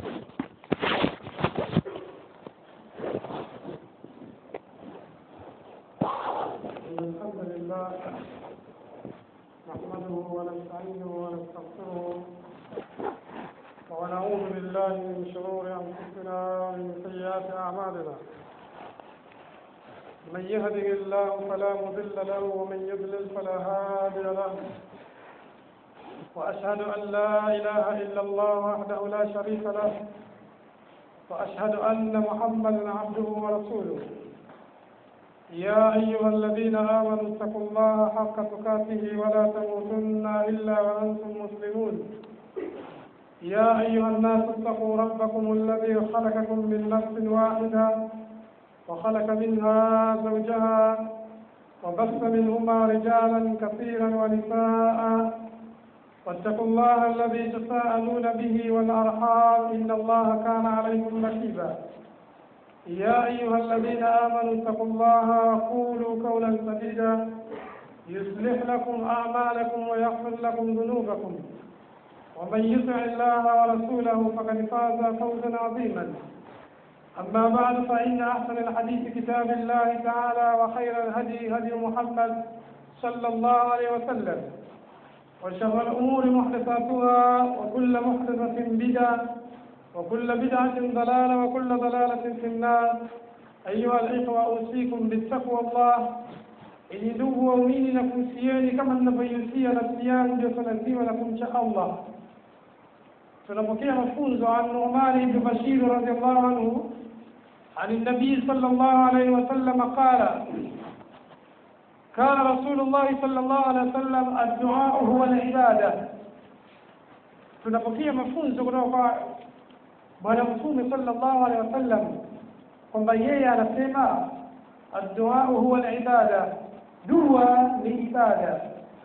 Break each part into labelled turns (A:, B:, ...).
A: إن الحمد لله نحمده ونستعينه ونستغفره ونعوذ بالله من شرور أنفسنا ومن سيئات أعمالنا من يهده الله فلا مضل له ومن يضلل فلا هادي له وأشهد أن لا إله إلا الله وحده لا شريك له وأشهد أن محمدا عبده ورسوله يا أيها الذين آمنوا اتقوا الله حق تقاته ولا تموتن إلا وأنتم مسلمون يا أيها الناس اتقوا ربكم الذي خلقكم من نفس واحدة وخلق منها زوجها وبث منهما رجالا كثيرا ونساء واتقوا الله الذي تساءلون به والأرحام إن الله كان عليكم رقيبا يا أيها الذين آمنوا اتقوا الله وقولوا قولا سديدا يصلح لكم أعمالكم ويغفر لكم ذنوبكم ومن يطع الله ورسوله فقد فاز فوزا عظيما أما بعد فإن أحسن الحديث كتاب الله تعالى وخير الهدي هدي محمد صلى الله عليه وسلم وشر الأمور محدثاتها وكل محدثة بدعة وكل بدعة ضلالة وكل ضلالة في النار أيها الإخوة أوصيكم بالتقوى الله ili ndugu waumini na kuhusieni kama ninavyoihusia nafsi yangu ndio swala zima la kumcha Allah. Tunapokea mafunzo an Nu'man ibn Bashir radhiallahu anhu عن النبي صلى الله عليه وسلم قال كان رسول الله صلى الله عليه وسلم الدعاء هو العبادة tunapokea mafunzo kutoka kwa bwana mtume sallallahu alaihi wasallam kwamba yeye anasema addua huwa alibada dua ni ibada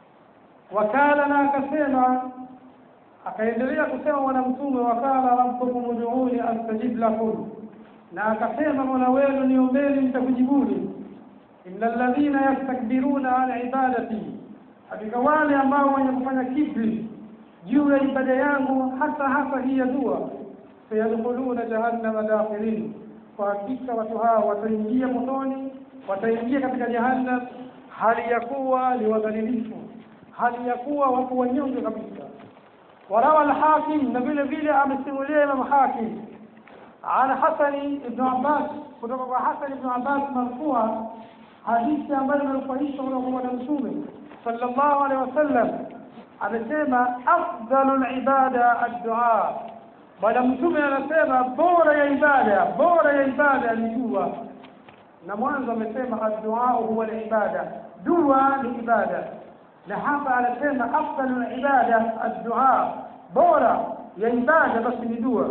A: wakala na akasema akaendelea kusema bwana mtume wakala rabbukum ud'uni astajib lakum na akasema mola wenu niombeni nitakujibuni innal ladhina yastakbiruna an ibadati hakika wale ambao wenye kufanya kibri juu ya ibada yangu hasa hasa hii ya dua sayadkhuluna jahannama dakhirin kwa hakika watu hao wataingia motoni wataingia katika jahannam hali ya kuwa ni wadhalilifu hali ya kuwa watu wanyonge kabisa warawa alhakim na vile vile amesimulia imam hakim عن حسن بن عباس kutoka حسن بن عباس مرفوعا hadithi ambayo imerufaishwa kutoka kwa bwana mtume sallallahu alaihi wasallam amesema afdalul ibada ad-du'a bwana mtume anasema bora ya ibada bora ya ibada ni dua na mwanzo amesema ad-du'a huwa al-ibada dua ni ibada na hapa anasema afdalul ibada ad-du'a bora ya ibada basi ni dua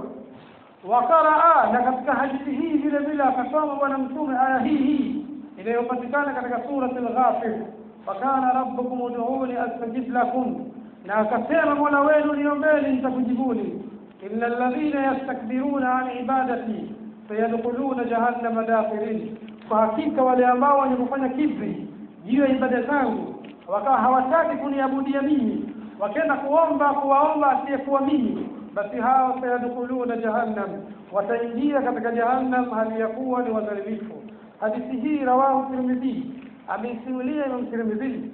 A: waqaraa na katika hadithi hii vile vile akasoma bwana mtume aya hii hii inayopatikana katika surati al-ghafir wakana rabbukum ud'uni astajib lakum na akasema mola wenu niombeni nitakujibuni illa alladhina yastakbiruna an ibadati sayadkhuluna jahannama dakhirin kwa hakika wale ambao wenye kufanya kibri juu ya ibada zangu wakawa hawataki kuniabudia mimi wakenda kuomba kuwaomba asiyekuwa mimi basi hao sayadkhuluna jahannam wataingia katika jahannam hali ya kuwa ni wadhalifu hadithi hii rawahu tirmidhi ameisimulia imam tirmidhi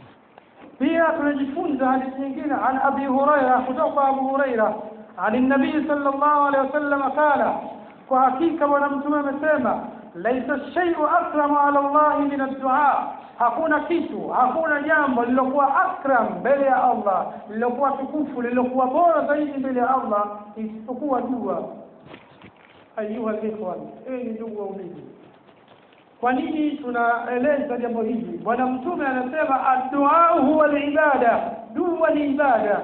A: pia tunajifunza hadithi nyingine an abi huraira kutoka abu huraira عن النبي صلى الله عليه وسلم قال وحقيقة ونمتم amesema ليس الشيء أكرم على الله من الدعاء hakuna kitu hakuna jambo lilokuwa akram mbele ya Allah lilokuwa tukufu lilokuwa bora zaidi mbele ya Allah isipokuwa dua ayuha ikhwan enyi ndugu waumini kwa nini tunaeleza jambo hili bwana mtume anasema addu'a huwa ibada dua ni ibada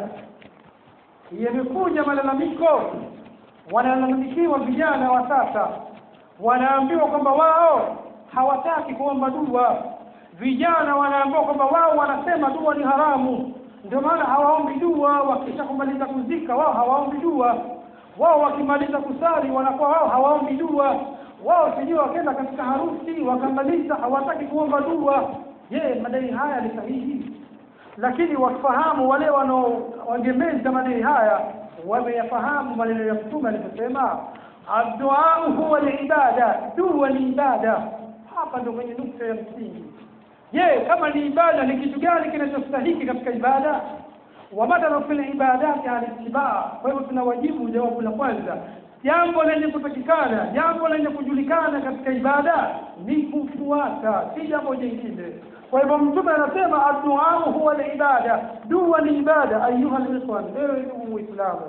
A: yamekuja malalamiko wanalalamikiwa vijana wa sasa wanaambiwa kwamba wao hawataki kuomba dua vijana wanaambiwa kwamba wao wanasema dua ni haramu ndio maana hawaombi dua wakisha kumaliza kuzika wao hawaombi dua wao wakimaliza kusali wanakuwa wao hawaombi dua wao sijui wakenda katika harusi wakamaliza hawataki kuomba dua je madai haya ni sahihi lakini wafahamu wale wanaoegemeza madai haya wameyafahamu maneno ya mtume aliposema adduau huwa libada dua ni ibada hapa ndo kwenye nukta ya msingi je kama ni ibada ni kitu gani kinachostahiki katika ibada wamadaru fil ibadati alitibaa kwa hivyo tunawajibu jawabu la kwanza jambo lenye kutakikana jambo lenye kujulikana katika ibada ni kufuata si jambo jingine kwa hivyo mtume anasema adduau huwa libada dua ni ibada ayuha likhwan ewe ndugu muislamu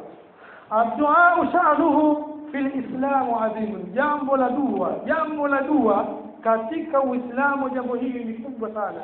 A: adduau sha'nuhu fil islamu adhimun jambo la dua jambo la dua katika uislamu jambo hili ni kubwa sana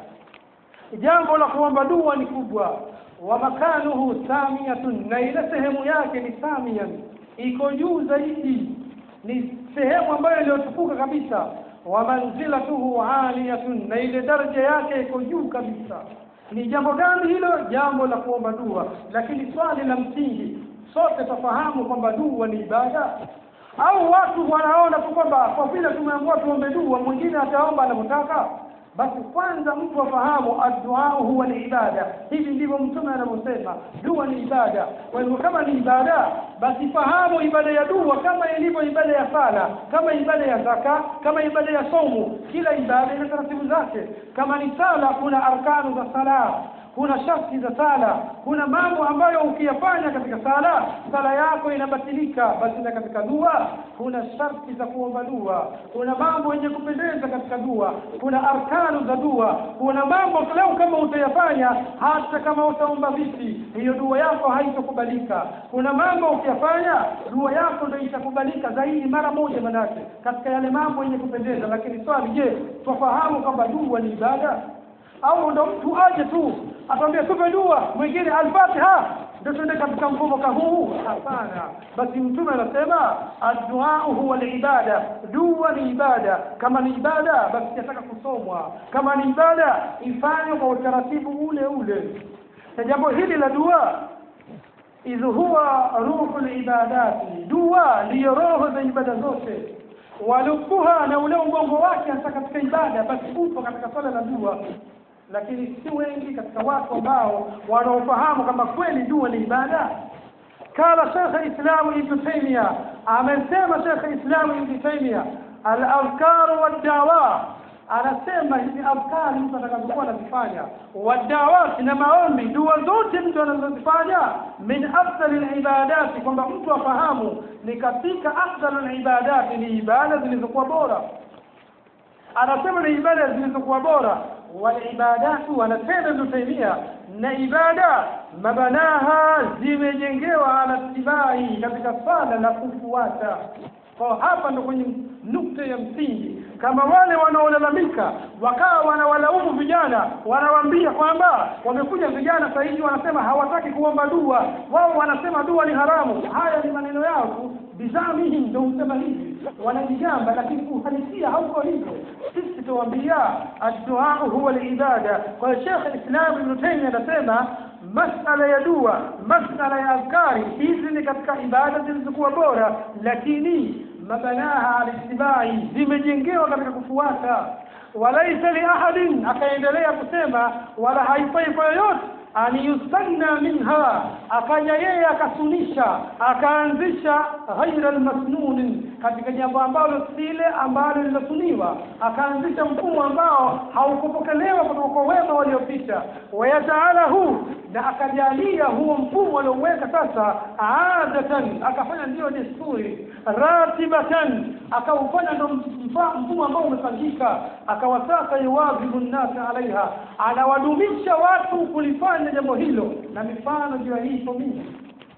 A: jambo la kuomba dua ni kubwa wa makanuhu samiyatun na ile sehemu yake ni samiyan iko juu zaidi ni sehemu ambayo iliyotukuka kabisa wa manzilatuhu aliyatun na ile daraja yake iko juu kabisa ni jambo gani hilo jambo la kuomba dua lakini swali la msingi sote tafahamu kwamba dua ni ibada au watu wanaona tu kwamba kwa vile tumeambiwa tuombe dua mwingine ataomba anavyotaka basi kwanza mtu afahamu adduau huwa ni ibada hivi ndivyo mtume anavyosema dua ni ibada kwa hivyo kama ni ibada basi fahamu ibada ya dua kama ilivyo ibada ya sala kama ibada ya zaka kama ibada ya somu kila ibada ina taratibu zake kama ni sala kuna arkanu za sala kuna sharti za sala kuna mambo ambayo ukiyafanya katika sala sala yako inabatilika basi na katika dua kuna sharti za kuomba dua kuna mambo yenye kupendeza katika dua kuna arkanu za dua kuna mambo leo kama utayafanya hata kama utaomba vipi hiyo dua yako haitokubalika kuna mambo ukiyafanya dua yako ndio itakubalika zaidi mara moja manake katika yale mambo yenye kupendeza lakini swali je twafahamu kwamba dua ni ibada au ndo mtu aje tu atambia tupe dua mwingine al-Fatiha ndio tuende katika mfumo kama huu hapana basi mtume anasema addu'a huwa ibada dua ni ibada kama ni ibada basi yataka kusomwa kama ni ibada ifanywe kwa utaratibu ule ule na jambo hili la dua idh huwa ruhu ibadati dua ndiyo roho za ibada zote walukuha na ule ubongo wake hasa katika ibada basi upo katika swala la dua lakini si wengi katika watu ambao wanaofahamu kama kweli dua ni ibada kala shekhe islamu ibnu taimia amesema shekhe islamu ibnu taimia aladhkaru waddawa anasema hizi adhkari mtu atakazokuwa anazifanya wadawati na maombi dua zote mtu anazozifanya min afdali libadati kwamba mtu afahamu ni katika afdalu libadati ni ibada zilizokuwa bora anasema ni ibada zilizokuwa bora walibadatu anasema Ibn Taymiyyah na ibada mabanaha zimejengewa ala tibai katika swala la kufuata kwa hapa ndo kwenye nukta ya msingi kama wale wanaolalamika wakawa wanawalaumu vijana wanawaambia kwamba wamekuja vijana sasa hivi wanasema hawataki kuomba dua wao wanasema dua ni haramu haya ni maneno yao tu bizamihim ndio husema hivi wanajigamba lakini uhalisia hauko hivyo sisi tuwaambia addu'a huwa ibada kwa hiyo Sheikh Islam Ibn Taymiyyah anasema masala ya dua masala ya adhkari hizi ni katika ibada zilizokuwa bora lakini mabanaha alistibai zimejengewa katika kufuata walaisa li ahadin akaendelea kusema wala haifai kwa yoyote an yustanna minha akaja yeye akasunisha akaanzisha ghaira almasnun katika jambo ambalo sile ambalo lilosuniwa akaanzisha mfumo ambao haukupokelewa kutoka kwa wema waliopita wayataalahu na akajalia huo mfumo alioweka sasa adatan akafanya ndiyo desturi ratibatan akaufanya ndo mfumo ambao umepangika akawa sasa yuwadhibu nnasa alaiha anawadumisha watu kulifanya jambo hilo na mifano juu ya hii ipo mingi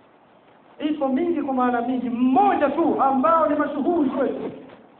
A: ipo mingi kwa maana mingi mmoja tu ambao ni mashuhuri kwetu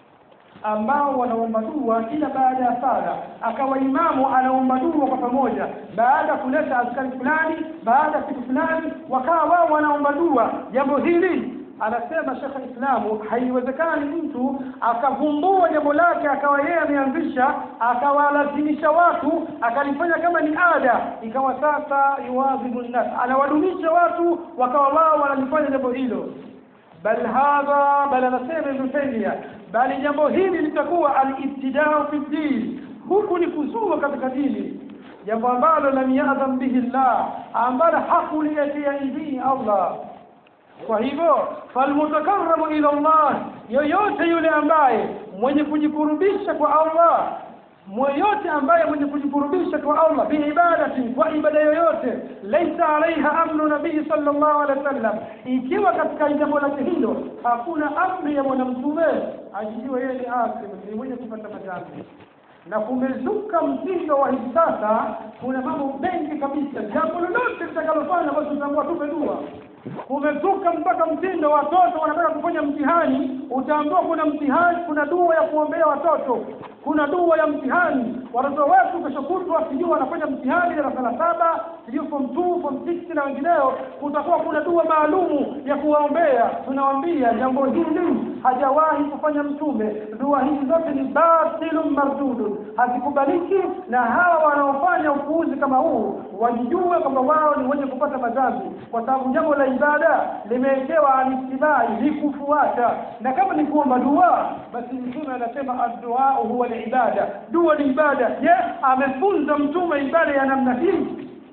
A: ambao wanaomba dua kila baada ya sala akawa imamu anaomba dua kwa pamoja baada ya kuleta askari fulani baada ya kitu fulani wakawa wao wanaomba dua jambo hili anasema Sheikh Islamu haiwezekani mtu akavumbua jambo lake akawa yeye ameanzisha akawalazimisha watu akalifanya kama ni ada ikawa sasa yuwadhibu nnas anawadumisha watu wakawa wao wanalifanya jambo hilo bal hadha bal anasema Ibn Taymiyyah bali jambo hili litakuwa al-ibtida'u fi din huku ni kuzua katika dini jambo ambalo lam ya'dham bihi Allah ambalo hakuliatia idhini Allah kwa hivyo falmutakaramu ila Allah yoyote yule ambaye mwenye kujikurubisha kwa Allah mwoyote ambaye mwenye kujikurubisha kwa Allah biibadati kwa ibada yoyote laisa alaiha amru nabii sallallahu alaihi wasallam ikiwa katika jambo lake hilo hakuna amri ya bwana mtume ajijue yeye ni asim ni mwenye kupata madhambi na kumezuka mtindo wa hivi sasa kuna mambo mengi kabisa jambo lolote litakalofanya basi utaambiwa tupe dua kumezuka mpaka mtindo watoto wanataka kufanya mtihani utaambiwa kuna mtihani kuna dua ya kuombea watoto kuna dua ya mtihani watoto wetu kesho kutwa sijui wanafanya mtihani darasa la saba sijui form 2 form 6 na wengineo kutakuwa kuna dua maalumu ya kuwaombea tunawambia jambo hili hajawahi kufanya mtume dua hizi zote ni batilun mardudun hazikubaliki na hawa wanaofanya upuuzi kama huu wajijue kwamba wao ni wenye kupata madhambi kwa sababu jambo la ibada limewekewa alittibai ni kufuata na kama ni kuomba dua basi mtume anasema addua huwa ibada dua ni ibada je amefunza mtume ibada ya namna hii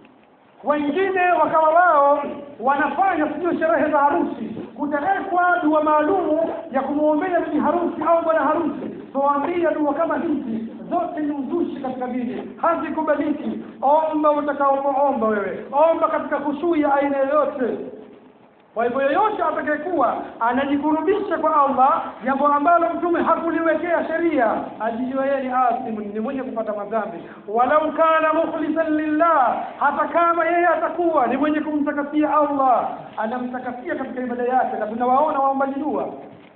A: wengine wakawa wao wanafanya sijui sherehe za harusi kutawekwa dua maalumu ya kumwombea bibi harusi au bwana harusi tuwaambia dua kama hizi zote ni uzushi katika dini hazikubaliki omba utakaopoomba wewe omba katika kushui ya aina yoyote kwa hivyo yoyote atakayekuwa anajikurubisha kwa Allah jambo ambalo mtume hakuliwekea sheria ajijue yeye ni asimu ni mwenye kupata madhambi walau kana mukhlisan lillah hata kama yeye atakuwa ni mwenye kumtakasia Allah anamtakasia katika ibada yake na tunawaona waombaji dua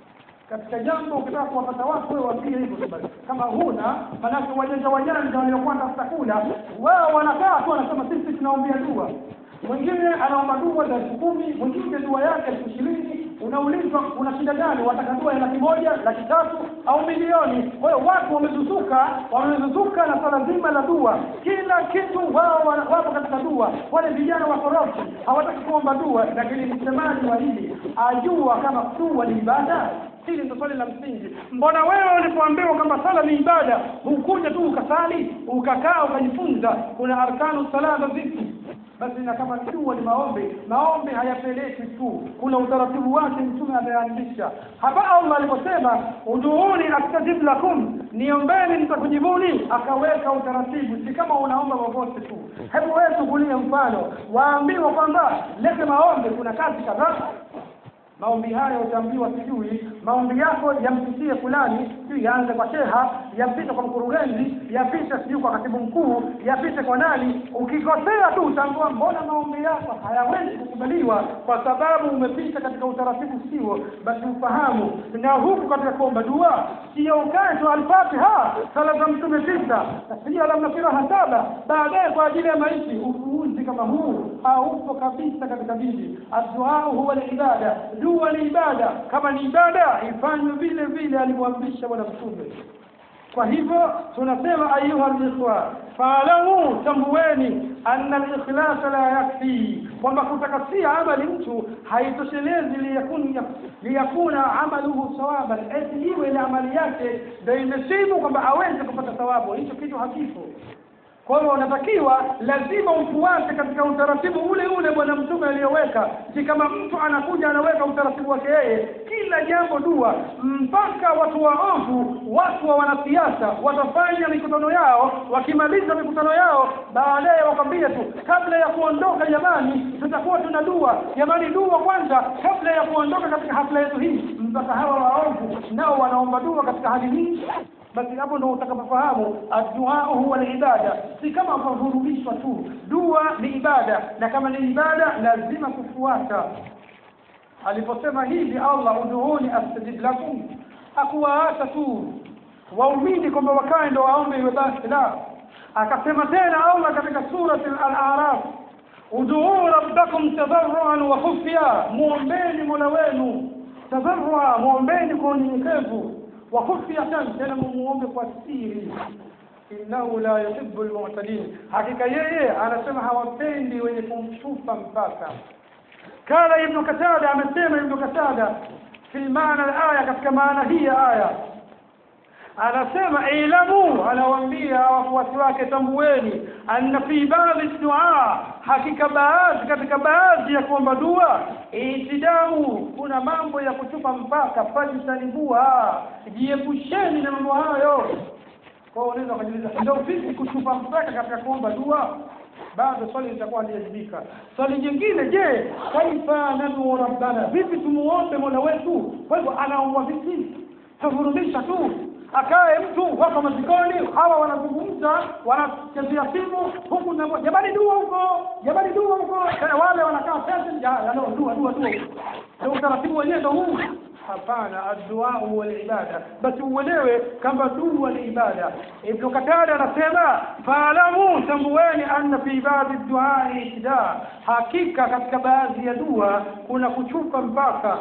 A: katika jambo ukitaka kuwapata watu wewe wapige hivyo basi kama huna manake wajanja wajanja waliokuwa tafuta kula wao wanakaa tu wanasema sisi tunaombea dua mwingine anaomba dua za elfu kumi mwingine dua yake elfu ishirini unaulizwa una shida gani wataka dua ya laki moja laki tatu au milioni kwa hiyo watu wamezuzuka wamezuzuka na swala zima la dua kila kitu wao wapo katika dua wale vijana wakorofi hawataki kuomba dua lakini msemaji wa hili ajua kama dua ni ibada hili ndio swali la msingi mbona wewe ulipoambiwa kwamba sala ni ibada hukuja tu ukasali ukakaa ukajifunza kuna arkanu salata zipi basi na kama dua ni maombi maombi hayapeleki tu kuna utaratibu wake mtume ameandisha hapa Allah aliposema uduuni astajib lakum niombeni nitakujibuni akaweka utaratibu si kama unaomba popote tu hebu wewe tukulie mfano waambiwa kwamba lete maombi kuna kazi kadhaa maombi haya utaambiwa sijui maombi yako yampitie fulani sijui yaanze kwa sheha yapite kwa mkurugenzi yapite sijui kwa katibu mkuu yapite kwa nani ukikosea tu utaambiwa mbona maombi yako hayawezi kukubaliwa kwa sababu umepita katika utaratibu sio basi ufahamu na huku katika kuomba dua sio ukae tu alfatiha sala za mtume tisa sijui alamnasiraha saba baadaye kwa ajili ya maiti ufuuzi kama huu haupo kabisa katika dini adduaa huwa ibada dua ni ibada kama ni ibada ifanywe vile vile alimwamrisha bwana mtume kwa hivyo tunasema ayuha likhwa faalamu tambueni anna likhlasa la yakfi kwamba kutakasia amali mtu haitoshelezi liyakun- liyakuna amaluhu sawaban eti iwe ile amali yake ndio imesibu kwamba aweze kupata thawabu hicho kitu hakipo kwa hiyo unatakiwa lazima ufuate katika utaratibu ule ule bwana mtume aliyoweka si kama mtu anakuja anaweka utaratibu wake yeye kila jambo dua mpaka watu waovu watu wa wanasiasa watafanya mikutano yao wakimaliza mikutano yao baadaye wakwambia tu kabla ya kuondoka jamani tutakuwa tuna dua jamani dua kwanza kabla ya kuondoka katika hafla yetu hii mpaka hawa waovu nao wanaomba dua katika hali hii basi hapo ndo utakapofahamu addu'a huwa ibada si kama kuvurugishwa tu dua ni ibada na kama ni ibada lazima kufuata aliposema hivi Allah udhuuni astajib lakum hakuwaacha tu waumini kwamba wakae ndo waombe iwe basi la akasema tena Allah katika surati al-a'raf udhuu rabbakum tadarruan wa khufya muombeni mola wenu tadarrua muombeni kwa unyenyekevu wa khufyatan tena mumuombe kwa siri innahu la yuhibbu almu'tadin hakika yeye anasema hawapendi wenye kumshufa mpaka kala ibn katada amesema ibn katada fi maana al-aya katika maana hii ya aya anasema ilamu anawaambia wafuasi wake tambueni anna fi baadhi dua hakika baadhi katika baadhi ya kuomba dua itidau kuna mambo ya kuchupa mpaka fajtanibuha jiepusheni na mambo hayo kwa hiyo unaweza kujiuliza ndio vipi kuchupa mpaka katika kuomba dua bado swali litakuwa halijajibika swali jingine je kaifa nadu rabbana vipi tumuombe mola wetu kwa hivyo anaomba vipi tavurumisha tu akae mtu wako mazikoni hawa wanazungumza wanachezea simu huku na jamani dua huko jamani dua huko Eh, wale wanakaa sasa ya ya, no, dua dua dua ndio utaratibu wenyewe ndio huu hapana addua huwa ibada basi uelewe kama dua ni ibada ibn katada anasema faalamu tambueni anna fi baadhi duai itida hakika katika baadhi ya dua kuna kuchupa mpaka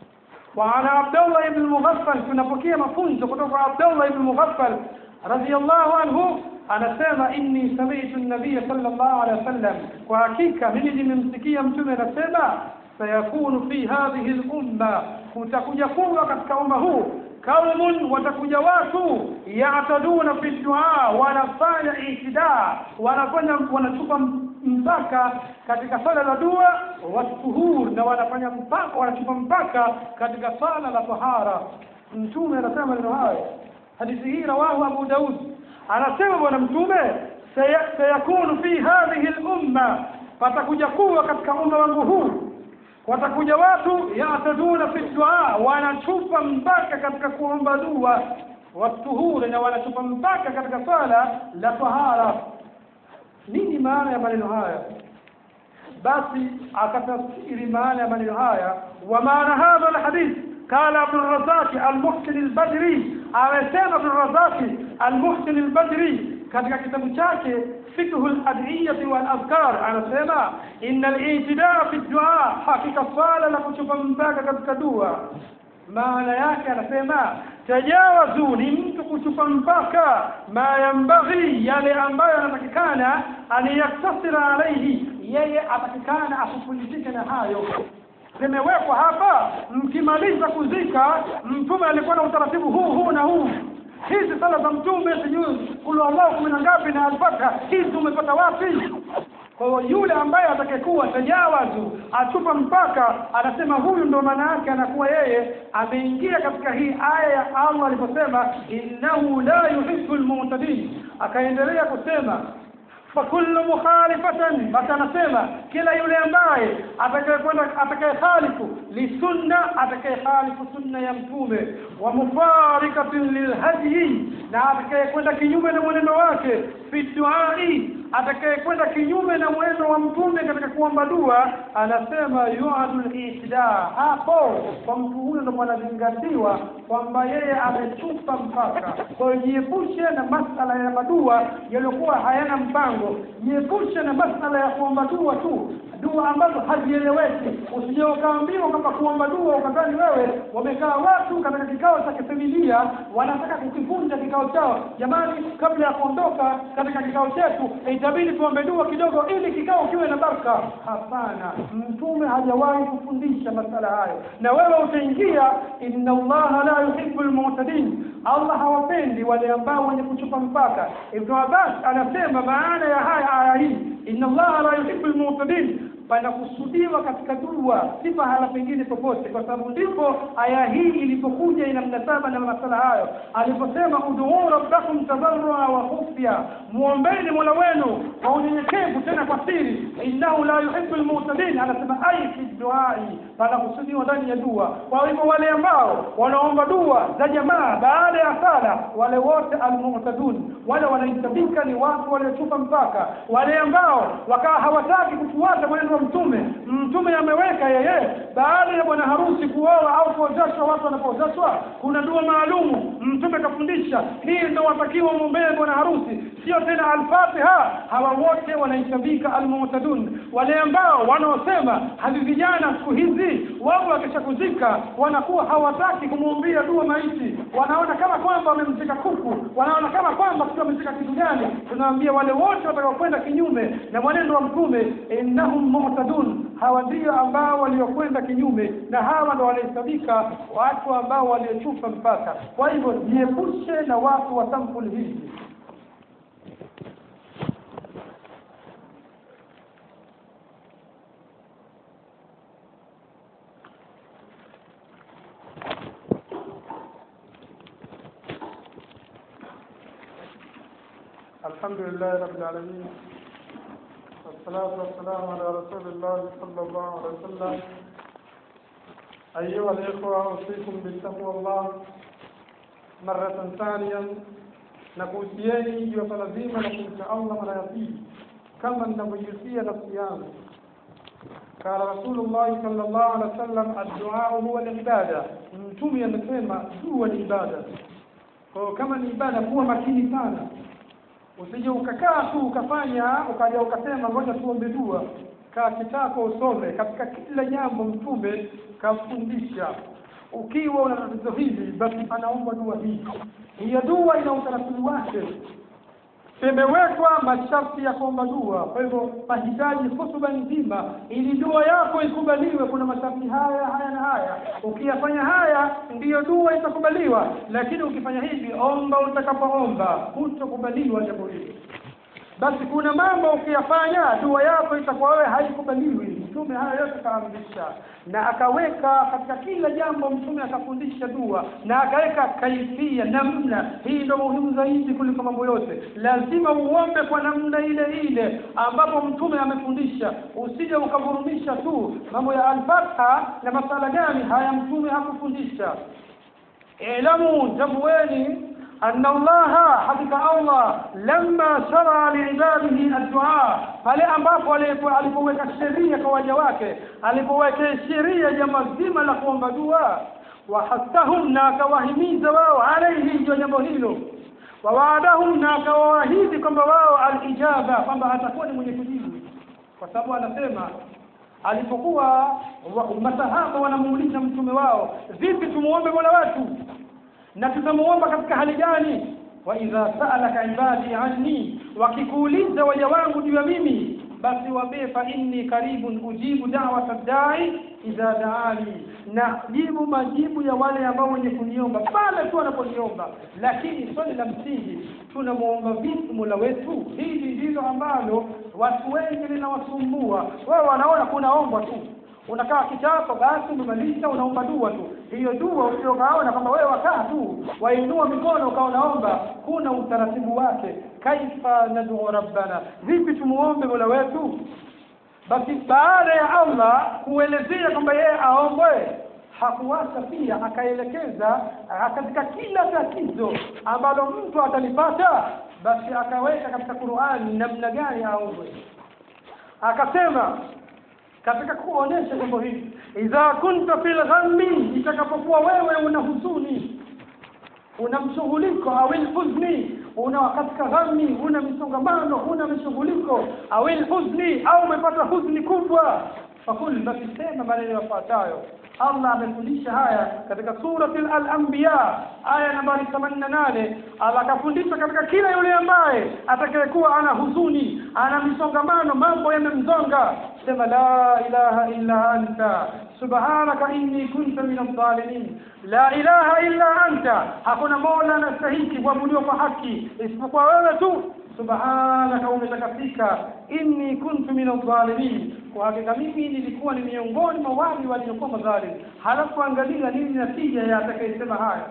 A: وعن عبد الله بن المغفل tunapokea mafunzo kutoka kwa Abdullah ibn Mughaffal radiyallahu anhu anasema inni sami'tu an-nabiy sallallahu alayhi wasallam kwa hakika mimi nimemsikia mtume anasema sayakunu fi hadhihi al-umma kutakuja kuwa katika umma huu kaumun watakuja watu yataduna fi du'a wanafanya itida wanafanya wanachupa mpaka katika swala la dua watuhur na wanafanya mpaka wanachupa mpaka katika swala la tahara mtume anasema maneno hayo hadithi hii rawahu abu daud anasema bwana mtume saya- sayakunu fi hadhihi al-umma patakuja kuwa katika umma wangu huu watakuja watu yataduna fi dua wanachupa mpaka katika kuomba dua watuhuri na wanachupa mpaka katika swala la tahara nini maana ya maneno haya basi akatafsiri maana ya maneno haya wa maana hadha alhadith qala ibn razaki almuhsin albadri amesema ibn razaki almuhsin albadri katika kitabu chake fikhu aladiyati wal adhkar anasema inna al-i'tidaa fi du'a hakika swala la kuchupa mpaka katika dua maana yake anasema tajawazu ni mtu kuchupa mpaka ma yambaghi yale ambayo anatakikana aniyaktasira alaihi yeye atakikana asipumzike na hayo zimewekwa hapa mkimaliza kuzika mtume alikuwa na utaratibu huu huu na huu hizi sala za mtume sijui kulu allahu kumi na ngapi na alfata hizi umepata wapi kwa hiyo yule ambaye atakayekuwa tajawazu achupa mpaka anasema huyu ndo maana yake anakuwa yeye ameingia katika hii aya ya Allah aliposema innahu la yuhibbu almu'tadin akaendelea kusema fakullu mukhalifatan basi anasema kila yule ambaye atakayekwenda atakayekhalifu li sunna atakayekhalifu sunna ya mtume wa mufarikatin lilhadyi na atakayekwenda kinyume na mwenendo wake fi duai atakayekwenda kinyume na mwenendo wa mtume katika kuomba dua anasema yuadul ihda hapo kwa mtu huyo ndo anazingatiwa kwamba yeye amechupa mpaka kwa hiyo jiepushe na masala ya madua yaliyokuwa hayana mpango jiepushe na masala ya kuomba dua tu dua ambazo hazieleweki usije ukaambiwa kwamba kuomba dua ukadhani wewe wamekaa watu katika kikao cha kifamilia wanataka kukivunja kikao chao jamani kabla ya kuondoka katika kikao chetu itabidi tuombe dua kidogo ili kikao kiwe na baraka hapana mtume hajawahi kufundisha masala hayo na wewe utaingia inna allaha la yuhibbu almu'tadin allah hawapendi wale ambao wenye kuchupa mpaka ibn abbas anasema maana ya haya aya hii inna allaha la yuhibbu almu'tadin panakusudiwa katika dua si pahala pengine popote kwa sababu ndipo aya hii ilipokuja ina mnasaba na masala hayo aliposema uduu rabbakum tadarrua wa khufya muombeni mola wenu kwa unyenyekevu tena kwa siri innahu la yuhibbu almu'tadin anasema ai fi duai panakusudiwa ndani ya dua kwa hivyo wale ambao wanaomba dua za jamaa baada ya sala wale wote almu'tadun wale wanahitajika ni watu waliochupa mpaka wale ambao wakawa hawataki kufuata mwenendo wa mtume mtume ameweka yeye baada ya bwana harusi kuoa au kuozeshwa watu wanapozeshwa kuna dua maalumu mtume kafundisha hii ndio watakiwa mwombee bwana harusi sio tena alfatiha hawa wote wanahesabika almu'tadun wale ambao wanaosema havi vijana siku hizi wao wakishakuzika wanakuwa hawataki kumwombea dua maiti wanaona kama kwamba wamemzika kuku wanaona kama kwamba sio wamezika kitu gani tunawaambia wale wote watakaokwenda kinyume na mwenendo wa mtume innahum mu'tadun hawa ndio ambao waliokwenda kinyume na hawa ndo wanahesabika watu ambao waliochupa mpaka kwa hivyo jiepushe na watu wa sampuli hizi الحمد لله رب العالمين والصلاة والسلام على رسول الله صلى الله عليه وسلم أيها الإخوة أوصيكم بتقوى الله مرة ثانية nakuhusieni juu ya swala zima la kumcha Allah mara ya pili kama ninavyojihusia nafsi yangu قال رسول الله صلى الله عليه وسلم الدعاء هو العبادة mtume amesema dua ni ibada kwa kama ni ibada kuwa makini sana usije ukakaa tu ukafanya ukaja ukasema ngoja tuombe dua kaa kitako usome katika kila jambo mtume kafundisha ukiwa una tatizo hili basi anaomba dua hii hiyo dua ina utaratibu wake imewekwa masharti ya kuomba dua kwa hivyo mahitaji hutuba nzima ili dua yako ikubaliwe kuna masharti haya haya na haya ukiyafanya haya ndiyo dua itakubaliwa lakini ukifanya hivi omba utakapoomba hutokubaliwa jambo hili basi kuna mambo ukiyafanya dua yako itakuwa wewe haikubaliwi mtume haya yote kaamrisha na akaweka katika kila jambo mtume akafundisha dua na akaweka kaifia namna hii ndio muhimu zaidi kuliko mambo yote lazima uombe kwa namna ile ile ambapo mtume amefundisha usije ukavurumisha tu mambo ya alfatha na masala gani haya mtume hakufundisha ilamu tambueni أن الله حقيقة الله لما شرع لعباده الدعاء pale ambapo alipoweka sheria kwa waja wake alipoweka sheria jambo zima la kuomba dua wahasahum na akawahimiza wao alaihi ndio jambo hilo wawaadahum na akawaahidi kwamba wao alijaba kwamba atakuwa ni mwenye kujibu kwa sababu anasema alipokuwa masahaba wanamuuliza mtume wao vipi tumuombe mola wetu na tutamuomba katika hali gani wa idha sa'alaka ibadi anni wakikuuliza waja wangu juu ya mimi basi waambie fa inni karibun ujibu da'wata da'i idha da'ani na jibu majibu ya wale ambao wenye kuniomba pale tu wanaponiomba lakini swali la msingi tunamuomba vipi mola wetu hili ndilo ambalo watu wengi linawasumbua wao wanaona kunaombwa tu unakaa kitako basi umemaliza unaomba dua tu hiyo dua usiokaona kwamba wewe wakaa tu wainua mikono ukaonaomba kuna utaratibu wake kaifa nadu rabbana vipi tumuombe mola wetu basi baada ya allah kuelezea kwamba yeye aombwe hakuacha pia akaelekeza katika kila tatizo ambalo mtu atalipata basi akaweka katika qurani namna gani aombwe akasema katika kuonesha jambo hili idha kunta fil ghammi itakapokuwa wewe una huzuni una mshughuliko au huzni una katika ghammi una misongamano una mishughuliko au huzni au umepata huzni kubwa fakul basi sema maneno yafuatayo Allah amefundisha haya katika surati al-anbiya aya nambari 88 Allah akafundisha katika kila yule ambaye atakayekuwa ana huzuni ana misongamano mambo yamemzonga sema la ilaha illa anta subhanaka inni kuntu min adh-dhalimin la ilaha illa anta hakuna mola anastahiki kuabudiwa kwa haki isipokuwa wewe tu subhanaka umetakasika inni kuntu min adh-dhalimin kwa hakika mimi nilikuwa ni miongoni mwa wale waliokuwa madhalim halafu angalia nini natija ya atakayesema haya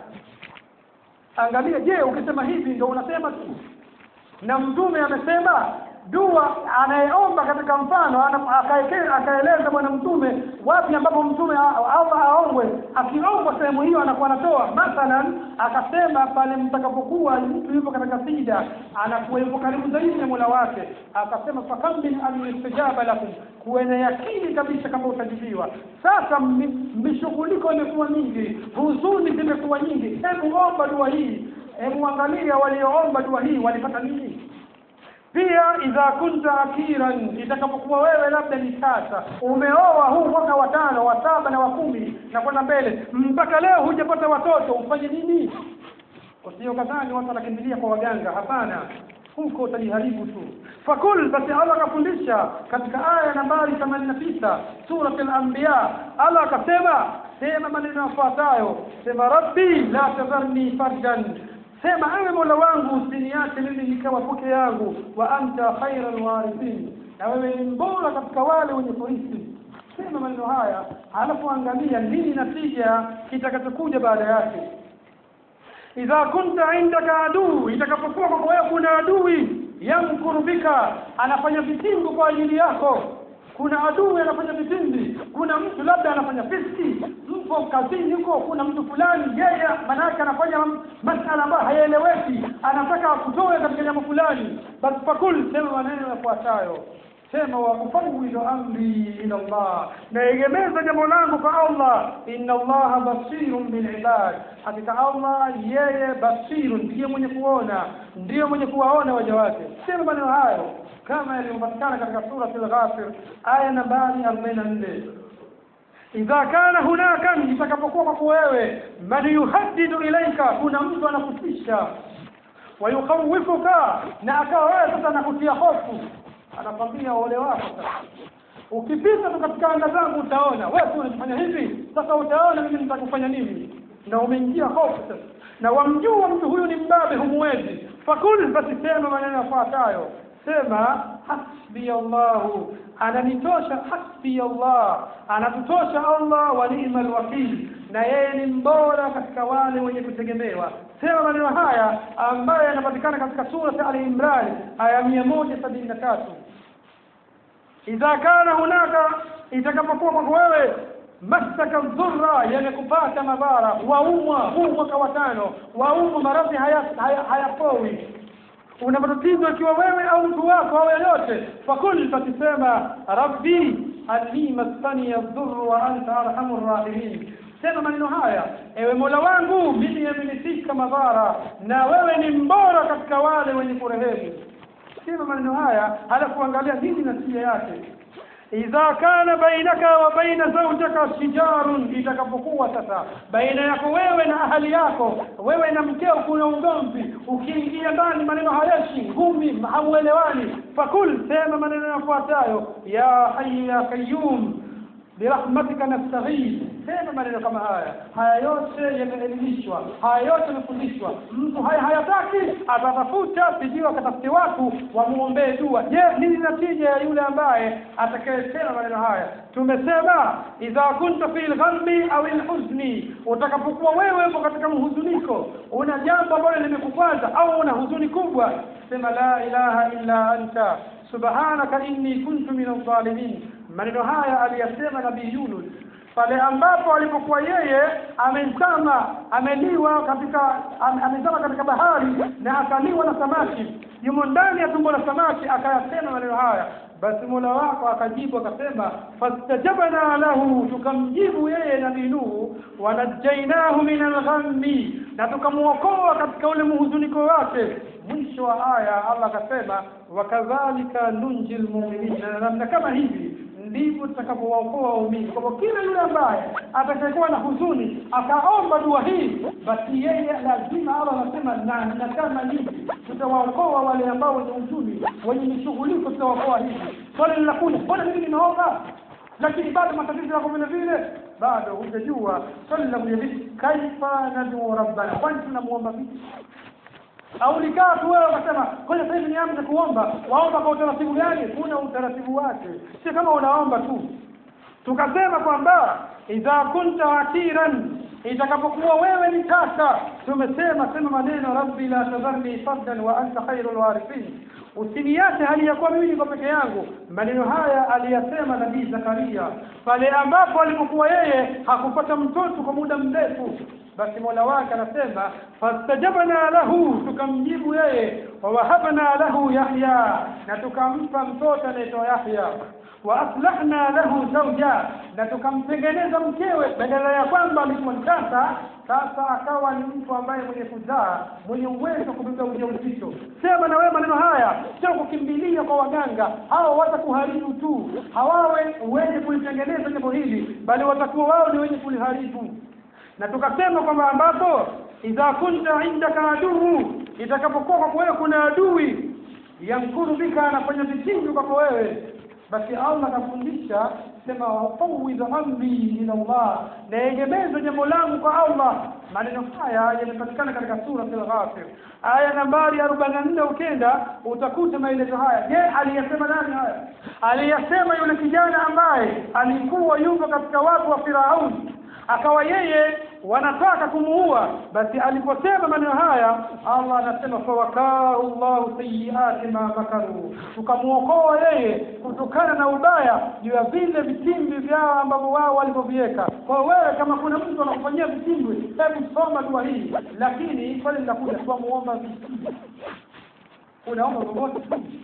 A: angalia je ukisema hivi ndio unasema tu na mtume amesema dua anayeomba katika mfano akaeleza bwana mtume wapi ambapo mtume Allah aombwe akiombwa sehemu hiyo anakuwa anatoa mathalan akasema pale mtakapokuwa mtu yupo katika sida anakuwa yupo karibu zaidi na Mola wake akasema fakam min an yustajaba lakum kuwe na yakini kabisa kama utajibiwa sasa mishughuliko imekuwa mingi huzuni zimekuwa nyingi hebu omba dua hii hebu angalia walioomba dua hii walipata nini pia idha kunta akiran itakapokuwa wewe labda ni tasa umeoa huu mwaka wa tano wa saba na wa kumi na kwenda mbele mpaka leo hujapata watoto ufanye nini usio kadhani watu wanakimbilia kwa waganga hapana huko utajiharibu tu fakul basi allah akafundisha katika aya nambari 89 surat al-anbiya allah akasema sema maneno yafuatayo sema rabbi la tadharni fardan sema ewe mola wangu usiniache mimi nikawa peke yangu wa anta khairul warithin na wewe ni mbora katika wale wenye kurithi sema maneno haya alafu angalia nini natija kitakachokuja baada yake idha kunta indaka adui itakapokuwa kwako wewe kuna adui yamkuru bika anafanya vitimbu kwa ajili yako kuna adui anafanya vitimbi kuna mtu labda anafanya fiski mpo kazini huko kuna mtu fulani yeye manake anafanya masala ambayo hayaeleweki anataka akutoe katika jambo fulani basi fakul sema maneno yafuatayo sema wa ufawidu amri ila Allah naegemeza jambo langu kwa Allah inna Allah basirun bil ibad hakika Allah yeye basirun ndiye mwenye kuona ndiye mwenye kuwaona waja wake sema maneno hayo kama yalivyopatikana katika sura al-Ghafir aya nambari 44 idha kana hunaka itakapokuwa kwako wewe man yuhaddidu ilaika kuna mtu anakutisha wayukhawifuka na akawa wewe sasa anakutia hofu anakwambia ole wako sasa ukipita tu katika anga zangu utaona wewe tu unafanya hivi sasa utaona mimi nitakufanya nini na umeingia hofu sasa na wamjua mtu huyu ni mbabe humuwezi fakul basi sema maneno yafuatayo sema hasbi Allahu ananitosha hasbi Allah anatutosha Allah wa ni'mal wakil na yeye ni mbora katika wale wenye kutegemewa sema maneno haya ambayo yanapatikana katika sura Ali Imran aya 173 idha kana hunaka itakapokuwa kwako wewe masaka dhurra yamekupata madhara waumwa huu mwaka wa tano waumwa maradhi hayapoi haya, haya una matatizo ikiwa wewe au mtu wako au yeyote fakul fatisema rabbi anni maskani yadhurru wa anta arhamur rahimin sema maneno haya ewe mola wangu mimi yamenifika madhara na wewe ni mbora katika wale wenye kurehemu sema maneno haya halafu angalia nini natija yake idha kana bainaka wa baina zawjaka shijarun itakapokuwa sasa baina yako wewe na ahali yako wewe na mkeo kuna ugomvi ukiingia ndani maneno hayeshi ngumi hamuelewani fakul sema maneno yafuatayo ya hayy ya qayyum birahmatika nastaghith sema maneno kama haya haya yote yameelimishwa haya yote yamefundishwa mtu haya hayataki atatafuta sijui akatafute watu wamuombee dua je nini natija ya yule ambaye atakayesema maneno haya tumesema idha kunta fi lghammi au lhuzni utakapokuwa wewe upo katika mhuzuniko una jambo ambalo limekukwaza au una huzuni kubwa sema la ilaha illa anta subhanaka inni kuntu min adh-dhalimin maneno haya aliyasema nabii Yunus pale ambapo alipokuwa yeye amezama ameliwa katika am, amezama katika bahari na akaliwa na samaki yumo ndani ya tumbo la samaki akayasema maneno haya basi mola wako akajibu akasema fastajabna lahu tukamjibu yeye nabii nuhu wanajainahu min alghammi na tukamwokoa katika ule mhuzuniko wake mwisho wa aya allah akasema wakadhalika nunji lmuminin na namna kama hivi ndivyo tutakapowaokoa waumini kwamba kila yule ambaye atakayekuwa na huzuni akaomba dua hii basi yeye lazima Allah anasema na, na kama hivi tutawaokoa wale ambao wenye huzuni wenye mishughuliko tutawaokoa hivi swali linakuja mbona mimi nimeomba lakini bado matatizo yako vile vile bado hujajua swali linakuja vipi kaifa nadu rabbana kwani tunamuomba vipi au likaa tu wewe ukasema kwenye sasa hivi nianze kuomba waomba kwa utaratibu gani kuna utaratibu wake si kama unaomba tu tukasema kwamba idha kunta akiran itakapokuwa wewe ni tasa tumesema sema maneno rabbi la tadharni fardan wa anta khairul warithin usiniache hali ya kuwa mimi niko peke yangu maneno haya aliyasema nabii zakaria pale ambapo alipokuwa yeye hakupata mtoto kwa muda mrefu basi mola wake anasema fastajabna lahu tukamjibu yeye wawahabna lahu yahya na tukampa mtoto anaitwa yahya wa aslahna lahu zawja na tukamtengeneza mkewe badala ya kwamba alikuwa tasa sasa akawa ni mtu ambaye mwenye kuzaa mwenye uwezo wa kubeba ujauzito sema na wewe maneno haya sio kukimbilia kwa waganga hao watakuharibu tu hawawe wenye kulitengeneza jambo hili bali watakuwa wao ni wenye kuliharibu na tukasema kwamba ambapo idha kunta indaka aduu itakapokuwa kwako wewe kuna adui yankuru bika anafanya vitindu kwako wewe basi Allah akafundisha sema wafawidh amri ila Allah na egemeza jambo langu kwa Allah maneno haya yamepatikana katika sura al-Ghafir aya nambari 44 ukenda utakuta maelezo haya je aliyasema nani haya aliyasema yule kijana ambaye alikuwa yuko katika watu wa Firauni akawa yeye wanataka kumuua basi aliposema maneno haya Allah anasema fawakahu Allahu sayyiati ma makaru tukamuokoa yeye kutokana na ubaya juu ya vile vitimbi vyao ambavyo wao walivyoviweka kwa wewe kama kuna mtu anakufanyia vitimbi hebu soma dua hii lakini swali linakuja tuamuomba vitimbi unaomba vyovyote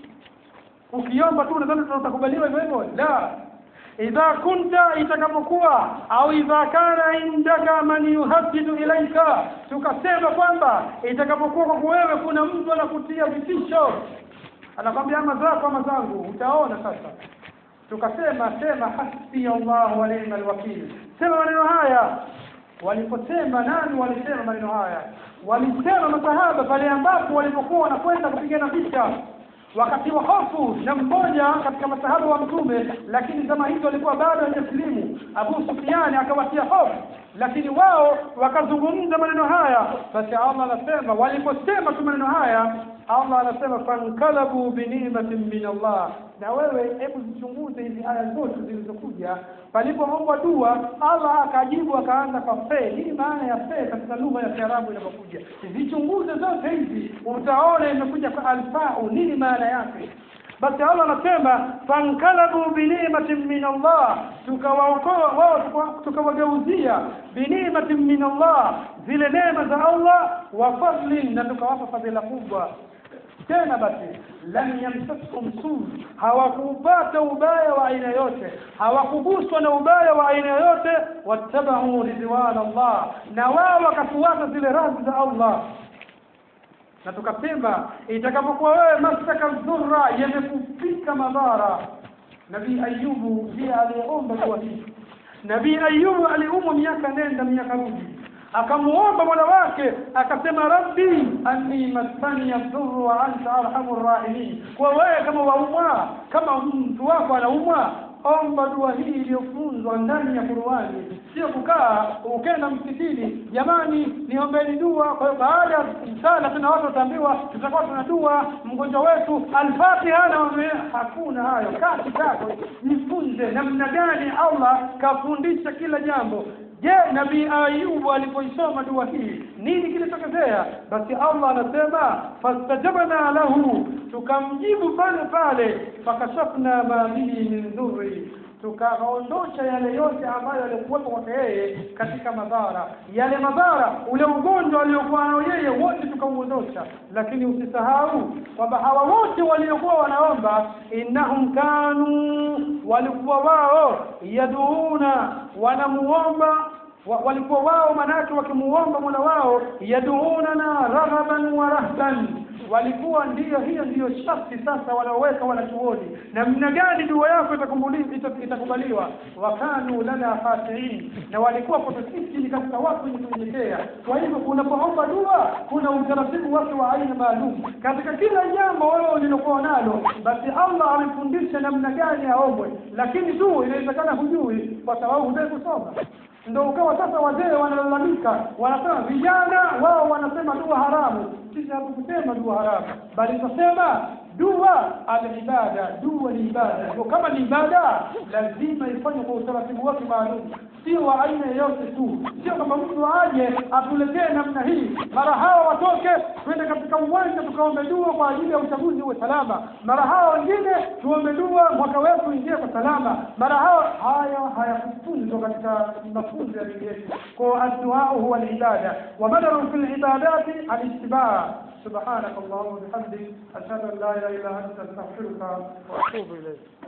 A: ukiomba tu unadhani tutakubaliwa hivyo hivyo la idha kunta itakapokuwa au idha kana indaka man yuhaddidu ilaika tukasema kwamba itakapokuwa kwa wewe kuna mtu anakutia vitisho anakwambia ama zako ama zangu utaona sasa tukasema sema hasbi Allah wa ni'mal wakil sema maneno haya waliposema nani walisema maneno haya walisema masahaba pale ambapo walipokuwa wanakwenda kupigana vita wakati wa hofu na mmoja katika masahaba wa mtume lakini zama hizo alikuwa bado hajasilimu Abu Sufyan akawatia hofu lakini wao wakazungumza maneno haya basi Allah anasema waliposema tu maneno haya Allah anasema fankalabu binimatin min Allah na wewe hebu zichunguze hizi aya zote zilizokuja palipoombwa dua Allah akajibu akaanza kwa fe nini maana ya fe katika lugha ya Kiarabu inapokuja zichunguze zote hizi utaona imekuja kwa alfau nini maana yake basi Allah anasema fankalabu binimatin min Allah tukawaokoa wao tukawageuzia binimatin min Allah zile neema za Allah wa fadlin na tukawapa fadhila kubwa tena basi lam yamsaskum su hawakupata ubaya wa aina yote hawakuguswa na ubaya wa aina yote wattabau ridwan Allah na wao wakafuata zile radhi za Allah na tukasema itakapokuwa wewe masaka dhurra yamekufika madhara nabii ayubu ndiye aliyeomba dua hii nabii ayubu aliumwa miaka nenda miaka rudi akamuomba mola wake akasema rabbi anni massani yadhurru wa anta arhamur rahimin kwa wewe kama waumwa kama mtu wako anaumwa omba dua hii iliyofunzwa ndani ya Qur'ani sio kukaa ukenda msikitini jamani niombeni dua kwa hiyo baada ya sala tuna watu wataambiwa tutakuwa tuna dua mgonjwa wetu al-Fatiha na hakuna hayo kati kako jifunze namna gani Allah kafundisha kila jambo je nabii ayubu alipoisoma dua hii nini kilitokezea basi allah anasema fastajabna lahu tukamjibu pale pale fakashafna ma bihi min dhurri tukaondosha yale yote ambayo yalikuwepo kwake yeye katika madhara yale madhara ule ugonjwa aliokuwa nao yeye wote tukauondosha lakini usisahau kwamba hawa wote waliokuwa wanaomba innahum kanu walikuwa wao yaduuna wanamuomba wa, walikuwa wao manake wakimuomba mola wao yaduunana raghaban wa rahban walikuwa ndiyo hiyo ndiyo sharti sasa wanaoweka wanachuoni namna gani dua yako itakubaliwa wakanu lana khashiin na walikuwa kwetu sisi ni katika watu wenye kunyenyekea kwa hivyo unapoomba dua kuna utaratibu wake wa aina maalum katika kila jambo wewe ulilokuwa nalo basi allah amefundisha namna gani aombwe lakini tu inawezekana hujui kwa sababu hujai kusoma ndio ukawa sasa wazee wanalalamika wanasema vijana wao wanasema dua haramu sisi hatukusema dua haramu bali tunasema dua alibada dua ni ibada kwa kama ni ibada lazima ifanywe kwa utaratibu wake maalum sio wa aina yoyote tu sio kama mtu aje atuletee namna hii mara hawa watoke twende katika uwanja tukaombe dua kwa ajili ya uchaguzi uwe salama mara hawa wengine tuombe dua mwaka wetu uingie kwa salama mara hawa haya hayakufunzwa katika mafunzo ya dini yetu kwa adduau huwa alibada wa badalu fi libadati alitibaa سبحانك اللهم وبحمدك أشهد أن لا إله إلا أنت أستغفرك وأتوب إليك